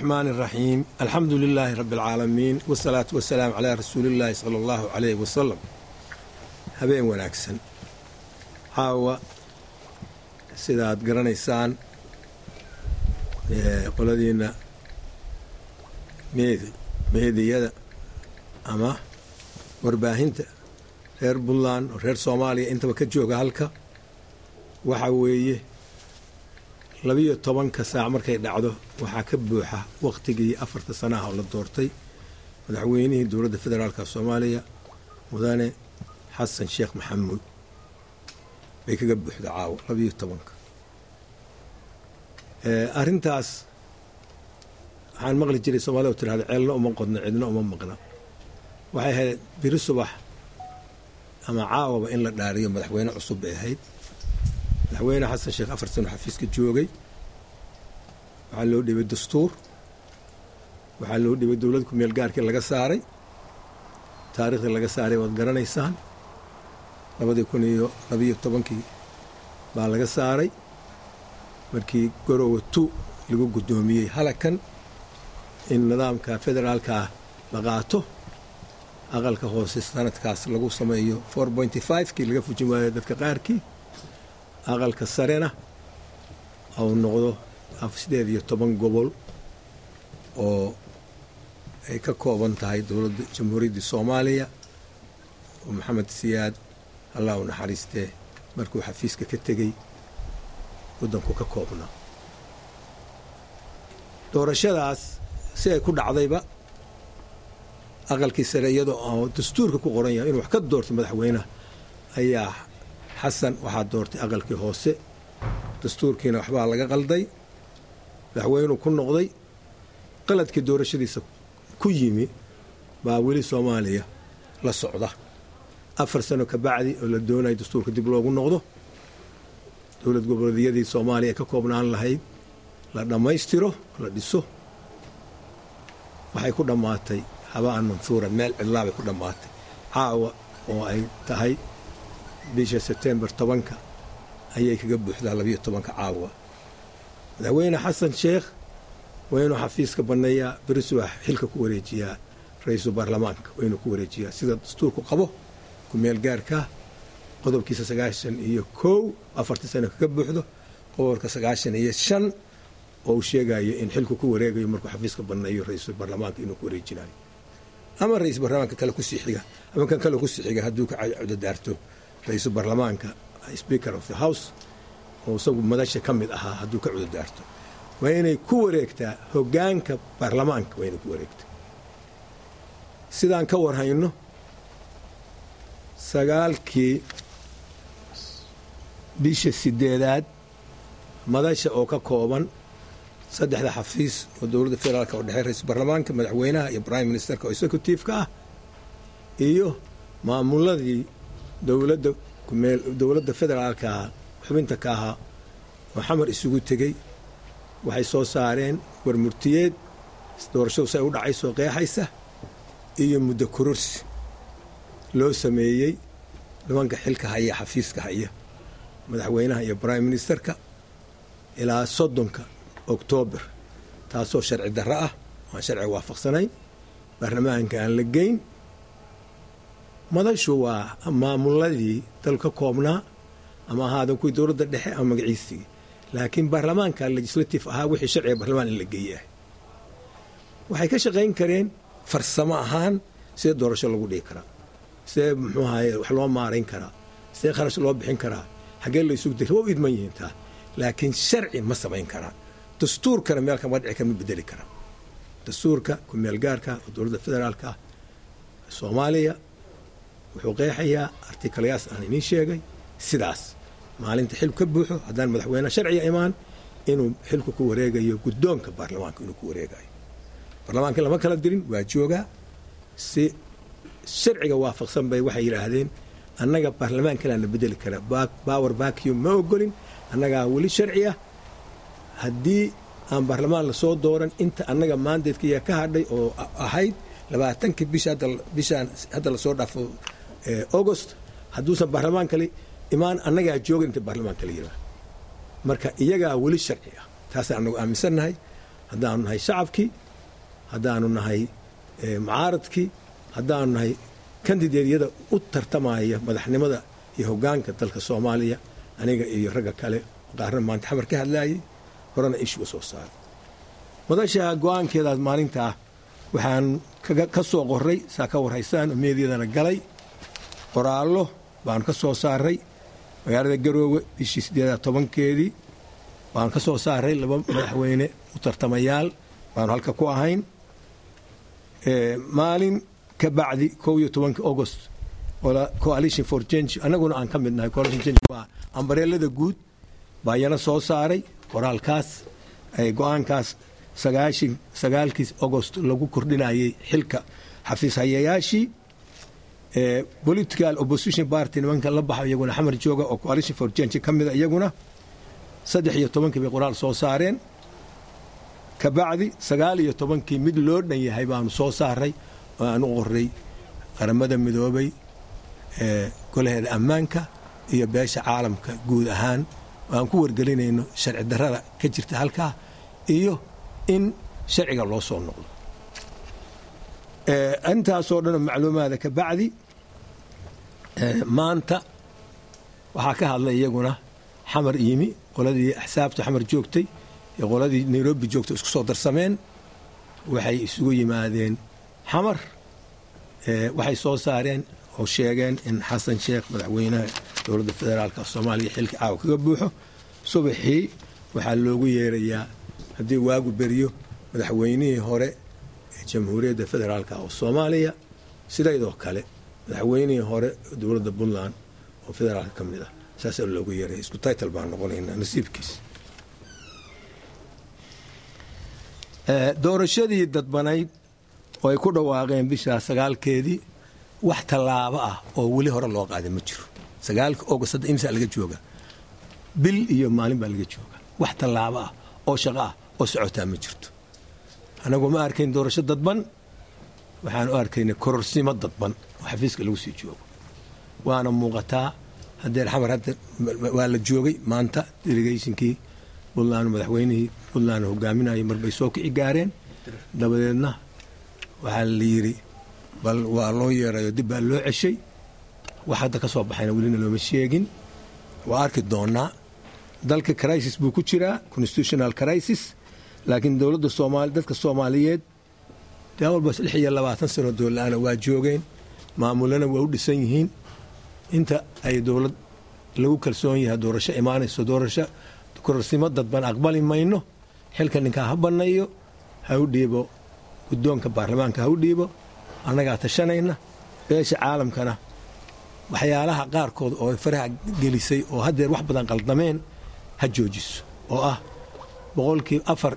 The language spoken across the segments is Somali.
الرحمن الرحيم الحمد لله رب العالمين والصلاة والسلام على رسول الله صلى الله عليه وسلم habeen wanaagsan caawa sida aad garanaysaan qoladiina meediyada ama warbaahinta reer puntland oo reer soomaaliya intaba ka jooga halka waxa weeye labiyo tobanka saac markay dhacdo waxaa ka buuxa wakhtigii afarta sanaha oo la doortay madaxweynihii dowladda federaalka soomaaliya mudane xasan sheekh maxamuud bay kaga buuxda caawa labiyo tobanka arrintaas waxaan maqli jiray soomaalida oo tirahda ceelna uma qodno cidna uma maqna waxay ahayd biri subax ama caawaba in la dhaariyo madaxweyne cusub bay ahayd madaxweyne xasan sheekh afar sano xafiiska joogay waxaa loo dhibay dastuur waxaa loo dhibay dowlad ku meel gaarkii laga saaray taariikhdii laga saaray waad garanaysaan labadii kun iyo labiyo tobankii baa laga saaray markii garowa tu lagu guddoomiyey halakan in nidaamka federaalkaa la qaato aqalka hoose sanadkaas lagu sameeyo four pointy five kii laga fujin waayo dadka qaarkii aqalka sarena au noqdo sideed iyo toban gobol oo ay ka kooban tahay dowladda jamhuuriyaddii soomaaliya oo maxamed siyaad allah u naxariistee markuu xafiiska ka tegey waddanku ka koobnaa doorashadaas si ay ku dhacdayba aqalkii sare iyadoo oo dastuurka ku qoran yahay inuu wax ka doorto madaxweynaha ayaa xasan waxaa doortay aqalkii hoose dastuurkiina waxbaa laga qalday madaxweynuu ku noqday qaladkii doorashadiisa ku yimi baa weli soomaaliya la socda afar sano ka bacdi oo la doonaya dastuurka dib loogu noqdo dowlad goboleedyadii soomaaliya ee ka koobnaan lahayd la dhammaystiro la dhiso waxay ku dhammaatay haba'an manhuura meel cidlaa bay ku dhammaatay caawa oo ay tahay bisha sebtembar tobanka ayay kaga buuxdaa labiyo tobanka caawa madaxweyne xasan sheekh waa inuu xafiiska banneeyaa berisubax xilka ku wareejiyaa ra-iisul baarlamaanka waa inuu ku wareejiyaa sida dastuurku qabo ku meel gaarkaa qodobkiisa sagaashan iyo kow afartii sano kaga buuxdo qodobka sagaashan iyo shan oo uu sheegayo in xilku ku wareegayo markuu xafiiska banneeyo ra-iisul baarlamaanka inuu ku wareejinayo ama ra-iisul baarlamaanka kale kusii xiga ama kan kale kusii xiga hadduu ka cudadaarto ra-iisul baarlamaanka speaker of the house oo isagu madasha ka mid ahaa hadduu ka cudadaarto waa inay ku wareegtaa hoggaanka baarlamaanka waa inay ku wareegtaa sidaan ka warhayno sagaalkii bisha sideedaad madasha oo ka kooban saddexda xafiis oo dowladda federaalka oo dhexey ra-isul baarlamaanka madaxweynaha iyo prime ministerka oo executive-ka ah iyo maamuladii dowladda kumeel dowladda federaalkaa xubinta ka ahaa oo xamar isugu tegey waxay soo saareen warmurtiyeed doorashadu say u dhacaysoo qeexaysa iyo muddo kororsi loo sameeyey nimanka xilka haya xafiiska haya madaxweynaha iyo prime ministerka ilaa soddonka oktoobar taasoo sharci darro ah aan sharci waafaqsanayn baarlamaanka aan la geyn madashu waa maamuladii dal ka koobnaa ama ahaadan kuwii dowladda dhexe ama magaciisigii laakiin baarlamaanka legislative ahaa wixii sharciga baarlamaan in la geeya ah waxay ka shaqayn kareen farsamo ahaan sidee doorasho lagu dhigi karaa sidee muxuu ahaye wax loo maarayn karaa sidee kharash loo bixin karaa xaggee la isugu dira waa u idman yihiin taa laakiin sharci ma samayn karaan dastuurkana meel kama dhici kama bedeli karaan dastuurka ku meel gaarka oo dowladda federaalka ah soomaaliya wuxuu qeexayaa artikalayaas aan idiin sheegay sidaas maalinta xilku ka buuxo haddaan madaxweyne sharciga imaan inuu xilku ku wareegayo guddoonka baarlamaanka inuu ku wareegayo baarlamaanka lama kala dirin waa joogaa si sharciga waafaqsan bay waxay yidhaahdeen annaga baarlamaankanaa la bedeli karaa power vacuum ma ogolin annagaa weli sharci ah haddii aan baarlamaan lasoo dooran inta annaga maandeedkaya ka hadhay oo ahayd labaatankii bisha bishaan hadda lasoo dhaafo august hadduusan baarlamaan kale imaan annagaa joogan inta baarlamaan kale yiraa marka iyagaa weli sharci ah taasaan anagu aaminsannahay haddaanu nahay shacabkii haddaanu nahay mucaaradkii haddaanu nahay kandideedyada u tartamaya madaxnimada iyo hoggaanka dalka soomaaliya aniga iyo ragga kale qaarna maanta xamar ka hadlaayay horena ishuga soo saaray madasha go-aankeedaas maalintaa waxaan ka soo qoray saa ka warhaysaan oo meedyadana galay qoraallo baanu ka soo saaray magaalada garoowe bishii siddeedaa tobankeedii baanu ka soo saaray laba madaxweyne u tartamayaal baanu halka ku ahayn maalin ka bacdi kow iyo tobanka august coalition for change annaguna aan ka mid nahay coalition change waa ambareelada guud baa iyana soo saaray qoraalkaas go-aankaas sagaashan sagaalkii agost lagu kordhinayay xilka xafiis hayayaashii political opposition party nimanka la baxo iyaguna xamar jooga oo coalition for change ka mida iyaguna saddex iyo tobankii bay qoraal soo saareen ka bacdi sagaal iyo tobankii mid loo dhan yahay baanu soo saaray oo aan u qoray qaramada midoobay golaheeda ammaanka iyo beesha caalamka guud ahaan oo aan ku wargelinayno sharci darrada ka jirta halkaa iyo in sharciga loo soo noqdo intaasoo dhanoo macluumaada ka bacdi maanta waxaa ka hadlay iyaguna xamar yimi qoladii axsaabta xamar joogtay iyo qoladii nairobi joogtay isku soo darsameen waxay isugu yimaadeen xamar waxay soo saareen oo sheegeen in xasan sheekh madaxweynaha dowladda federaalka soomaaliya xilka caawa kaga buuxo subaxii waxaa loogu yeerayaa haddii waagu beriyo madaxweynihii hore ee jamhuuriyadda federaalka oo soomaaliya sidaydoo kale madaxweynihii hore dowladda puntland oo federaalka ka mid ah saasaa loogu yeeraya isku taytal baan noqonaynaa nasiibkiis doorashadii dadbanayd oo ay ku dhawaaqeen bishaa sagaalkeedii wax tallaabo ah oo weli hore loo qaaday ma jiro sagaalka august hadda imsaa laga jooga bil iyo maalin baa laga jooga wax tallaabo ah oo shaqo ah oo socotaa ma jirto annagu ma arkayn doorasho dadban waxaan u arkaynay kororsimo dadban oo xafiiska lagu sii joogo waana muuqataa hadeer xamar hadda waa la joogay maanta delegationkii puntland madaxweynihii puntland hogaaminayay marbay soo kici gaareen dabadeedna waxaa la yidhi bal waa loo yeerayo dib baa loo ceshay wax hadda ka soo baxayna welina looma sheegin waa arki doonaa dalka crisis buu ku jiraa constitutional crisis laakiin dowladda soomaali dadka soomaaliyeed dee walbas lix iyo labaatan sano doolla-aana waa joogeen maamulana waa u dhisan yihiin inta ay dowlad lagu kalsoon yahay doorasho imaanayso doorasho kororsimo dadban aqbali mayno xilka ninkaa ha bannayo ha u dhiibo guddoonka baarlamaanka ha u dhiibo annagaa tashanayna beesha caalamkana waxyaalaha qaarkood oo faraha gelisay oo haddeer wax badan qaldameen ha joojiso oo ah boqolkii afar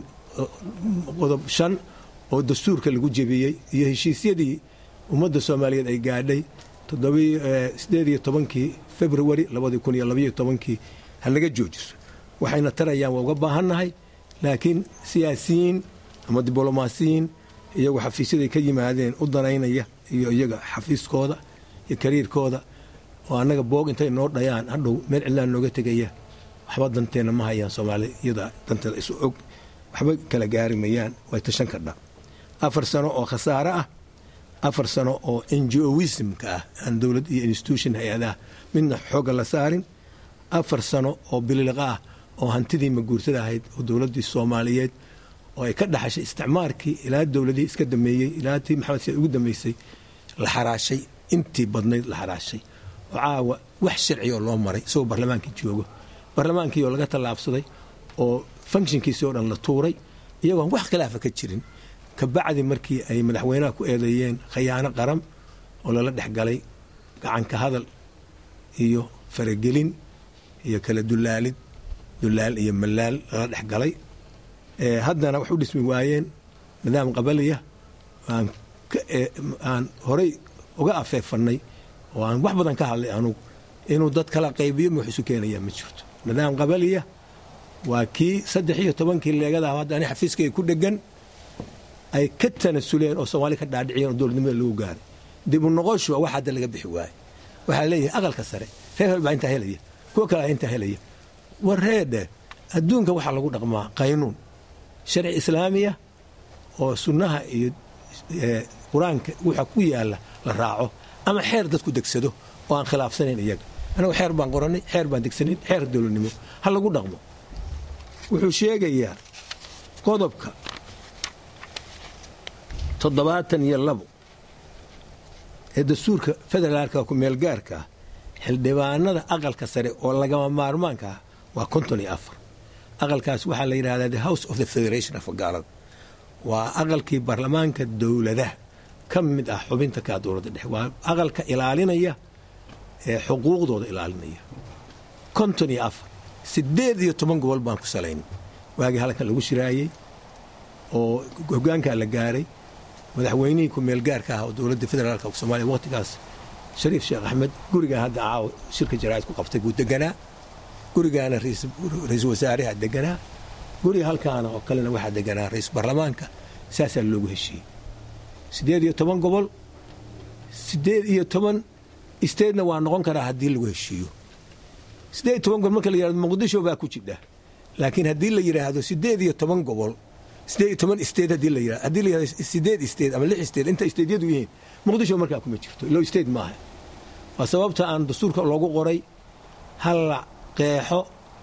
qodob shan oo dastuurka lagu jebiyey iyo heshiisyadii ummadda soomaaliyeed ay gaadhay sideed iyo tobankii februari labadii kun iyo labaiyo tobankii ha laga joojiso waxayna tarayaan waa uga baahannahay laakiin siyaasiyiin ama diblomaasiyiin iyagu xafiisyaday ka yimaadeen u danaynaya iyo iyaga xafiiskooda iyo kariirkooda oo annaga boog intay noo dhayaan hadhow meel cidlaan nooga tegaya waxba danteenna ma hayaan soomaali iyada danteeda isu og waxba kala gaari mayaan way tashan kardha afar sano oo khasaare ah afar sano oo ngoismka ah aan dowlad iyo institution hay-adaha midna xoogga la saarin afar sano oo bililiqa ah oo hantidii maguurtada ahayd oo dowladdii soomaaliyeed oo ay ka dhaxashay isticmaarkii ilaa dowladihii iska dameeyey ilaa tii maxamed siyaad ugu dambeysay la xaraashay intii badnayd la xaraashay oo caawa wax sharci oo loo maray isagoo barlamaankii joogo barlamaankii oo laga tallaabsaday oo funkshinkiisii oo dhan la tuuray iyagoon wax khilaafa ka jirin kabacdi markii ay madaxweynaha ku eedeeyeen khayaano qaran oo lala dhex galay gacanka hadal iyo faragelin iyo kala dulaalid dulaal iyo malaal lala dhex galay haddana wax u dhismi waayeen nidaam qabaliya aan horay uga afeefannay oo aan wax badan ka hadlay anugu inuu dad kala qaybiyo ma wax isu keenayaa ma jirto nidaam qabaliya waa kii saddex iyo tobankii leegadaah hadda ani xafiiskay ku dhegan ay ka tanasuleen oo soomaali ka dhaadhiciyeen oo dowladnimada lagu gaaray dib u noqoshu wax hadda laga bixi waaye waxaa leeyahay aqalka sare reer hel baa intaa helaya kuwa kale intaa helaya war reedhe adduunka waxaa lagu dhaqmaa qaynuun sharci islaamiya oo sunnaha iyo qur-aanka waxa ku yaalla la raaco ama xeer dadku degsado oo aan khilaafsanayn iyaga anagu xeer baan qorannay xeer baan degsanayn xeer dowladnimo ha lagu dhaqmo wuxuu sheegayaa qodobka toddobaatan iyo labo ee dastuurka federaalka ku meelgaarka ah xildhibaanada aqalka sare oo lagama maarmaanka ah waa konton iyo afar aqalkaas waxaa la yidhahdaa the house of the federation of gaalada waa aqalkii baarlamaanka dowladaha ka mid ah xubinta kaa dowladda dhexe waa aqalka ilaalinaya ee xuquuqdooda ilaalinaya konton iyo afar siddeed iyo toban gobol baan ku salaynay waagii halkan lagu shiraayey oo hoggaankaa la gaaray madaxweynihii ku-meelgaarka ah oo dowladda federaalka somaaliya waqtigaas shariif sheekh axmed gurigaan hadda caawa shirka jaraa'id ku qabtay buu deganaa gurigaana ra-iisul wasaaraha deganaa guriga halkaana oo kalena waxaa deganaa ra-iisul baarlamaanka saasaa loogu heshiiyey siddeed iyo toban gobol siddeed iyo toban isteedna waa noqon karaa haddii lagu heshiiyo siddeed iyo toban gobol marka la yihahdo muqdisho baa ku jidha laakiin haddii la yidhaahdo siddeed iyo toban gobol siddeed iyo toban isteed haddii la yidhahdo haddii la yidhahdo siddeed isteed ama lix isteed inta isteedyadu yihiin muqdisho markaa kuma jirto ilo isteed maaha waa sababta aan dastuurka loogu qoray halla qeexo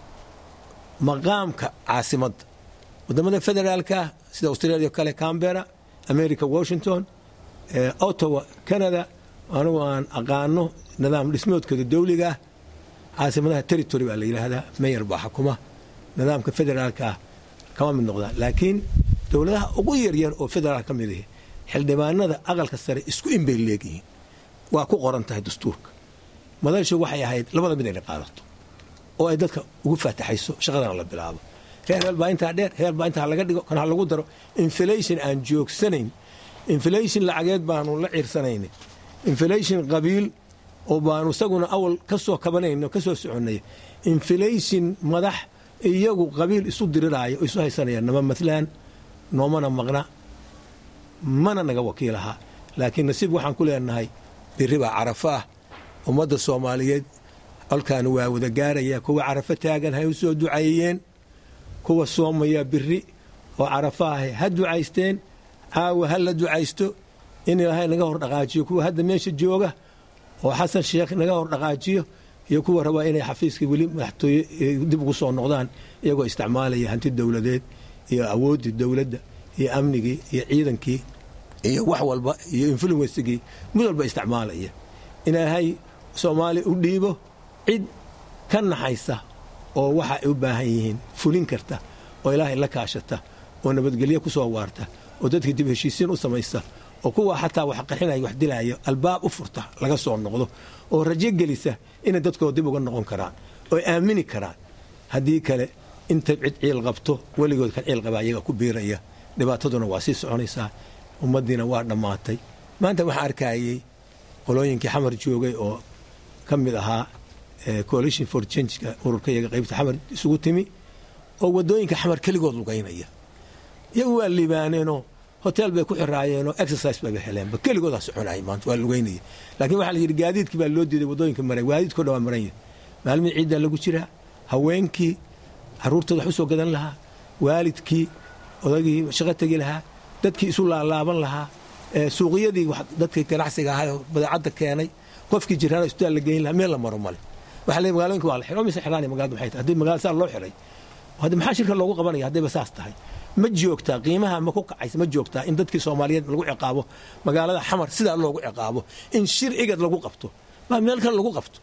maqaamka caasimadda waddamada federaalka sida australia o kale cambera america washington ottawa canada anugu aan aqaano nidaam dhismoodkooda dawliga ah caasimadaha territory baa la yidhaahdaa mayor baa xukuma nidaamka federaalka ah kama mid noqdaan laakiin dowladaha ugu yaryar oo federaal ka mid ahi xildhibaanada aqalka sare isku in bay leegyihiin waa ku qoran tahay dastuurka madashu waxay ahayd labada mid inay qaadato oo ay dadka ugu faataxayso shaqadana la bilaabo reer heel baa intaa dheer heel baa intaa laga dhigo kan ha lagu daro inflation aan joogsanayn inflation lacageed baanu la ciirsanayna inflation qabiil oo baanu isaguna awal ka soo kabanayno ka soo soconnay inflation madax iyagu qabiil isu diriraayo oo isu haysanayaan nama matlaan noomana maqna mana naga wakiilahaa laakiin nasiib waxaan ku leenahay biri baa carafo ah ummadda soomaaliyeed colkaana waa wada gaaraya kuwa carafo taagan hay u soo ducaeyeen kuwa soomaya biri oo carafo ah ha ducaysteen caawa ha la ducaysto in ilaahay naga hor dhaqaajiyo kuwa hadda meesha jooga oo xasan sheekh naga hor dhaqaajiyo iyo kuwa rabaa inay xafiiska weli madaxtooye dib ugu soo noqdaan iyagoo isticmaalaya hanti dowladeed iyo awooddii dowladda iyo amnigii iyo ciidankii iyo wax walba iyo influensigii mid walba isticmaalaya ilaahay soomaaliya u dhiibo cid ka naxaysa oo waxa ay u baahan yihiin fulin karta oo ilaahay la kaashata oo nabadgelyo ku soo waarta oo dadkii dib heshiisiin u samaysa oo kuwa xataa wax qaxinaya wax dilaayo albaab u furta laga soo noqdo oo rajo gelisa inay dadkooda dib uga noqon karaan oo aamini karaan haddii kale intay cid ciil qabto weligood kan ciil qabaa iyaga ku biiraya dhibaataduna waa sii soconaysaa ummaddiina waa dhammaatay maanta waxaa arkayey qolooyinkii xamar joogay oo ka mid ahaa coalition for changeka ururka iyaga qaybta xamar isugu timi oo waddooyinka xamar keligood lugaynaya iyagu waa liibaaneenoo hotel bay ku xiraayeenoo exercise bayba heleenba keligoodaa soconayay maanta waa lugaynaya laakiin waxaa la yidhi gaadiidkii baa loo diiday waddooyinka maray gaadiidkoo dhan waa maranya maalmihii ciiddaa lagu jiraa haweenkii carruurtooda wax u soo gadan lahaa waalidkii odagii shaqo tegi lahaa dadkii isu laalaaban lahaa suuqyadii dadkii ganacsiga ahaa oo badeecadda keenay qofkii jiraan isbitaal la geyn lahaa meel la maro male waxa le magaalooyinka waa la xiray oo mise xiraan magaalada maxay tahay haddii magaalada saa loo xiray hadda maxaa shirka loogu qabanaya haddayba saas tahay ma joogtaa qiimaha ma ku kacaysa ma joogtaa in dadkii soomaaliyeed lagu ciqaabo magaalada xamar sidaa loogu ciqaabo in shir igad lagu qabto baa meel kale lagu qabto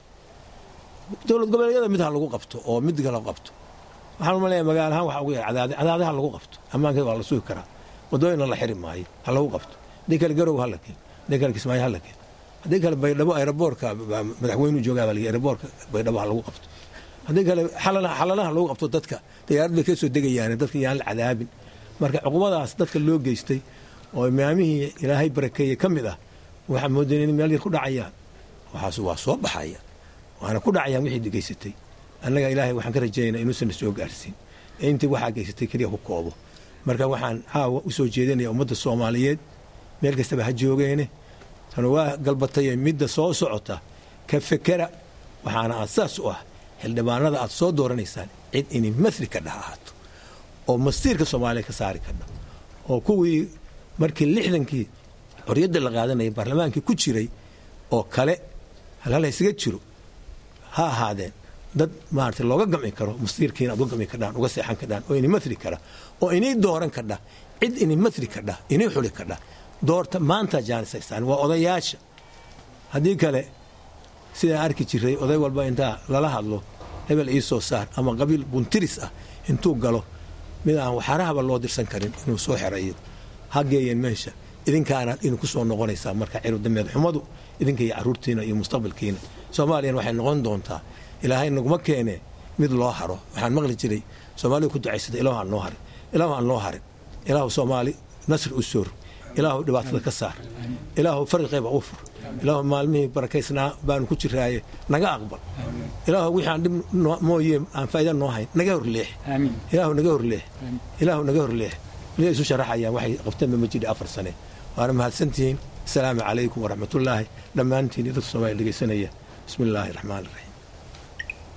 dowlad goboleedyada mid ha lagu qabto oo mid kale qabto waxaan umaleeyaa magaalahaan waxa ugu yar cadaade cadaadaha lagu qabto ammaankeeda waa la sugi karaa waddooyinna la xiri maayo ha lagu qabto haddii kale garow ha la keen haddii kale kismaayo ha la keen haddii kale baydhabo aeroboorka madaxweynuhu joogaa baa la aeroboorka baydhabo ha lagu qabto haddii kale xalanaha lagu qabto dadka dayaarad bay ka soo degayaan dadka yaan la cadaabin marka cuqubadaas dadka loo geystay oo imaamihii ilaahay barakeeye ka mid ah waxaa moodayn in meel yar ku dhacayaan waxaas waa soo baxaya waana ku dhacayaan wixii geysatay annaga ilaahay waxaan ka rajaynaynaa inuusan soo gaarsiin ee intii waxaa geysatay keliya ku koobo marka waxaan caawa u soo jeedinaya ummadda soomaaliyeed meel kastaba ha joogeene tana waa galbataye midda soo socota ka fekera waxaana asaas u ah xildhibaanada aad soo dooranaysaan cid inay masri ka dhah ahaato oo mastiirka soomaaliya ka saari kadha oo kuwii markii lixdankii xorriyadda la qaadanayay baarlamaankii ku jiray oo kale halhal haysaga jiro ha ahaadeen dad maarata looga gamci karo mastiirkiina aad uga gamci kadhaan uga seexan kadhaan oo ini matri kara oo inay dooran kadha cid ini matri kadha inay xuli kadha doorta maanta jaanisaystaan waa odayaasha haddii kale sidaan arki jiray oday walba intaa lala hadlo hebel ii soo saar ama qabiil buntiris ah intuu galo mid aan waxaarahaba loo dirsan karin inuu soo xerayo ha geeyeen meesha idinkaanaad idinku soo noqonaysaa marka ciribdameed xumadu idinka iyo caruurtiina iyo mustaqbalkiina soomaaliyana waxay noqon doontaa ilaahay naguma keene mid loo haro waxaan maqli jiray soomaalidu ku ducaysata ilaahu aan noo harin ilaahu aan noo harin ilaahu soomaali nasri u soor ilaahu dhibaatada ka saar ilaahu farqeyba u fur ilaahu maalmihii barakaysnaa baanu ku jiraaye naga aqbal ilaahu wixii aan dhib mooye aan faa'iida noo hayn naga horleex ilaahu naga horleex ilaahu naga horleex waliba isu sharaxayaan waxay qabteenba ma jidhi afar sane waana mahadsantihiin asalaamu calaykum waraxmatullaahi dhammaantiin iyo dadka soomaaliya dhegaysanaya bismi illaahi raxmaan raxiim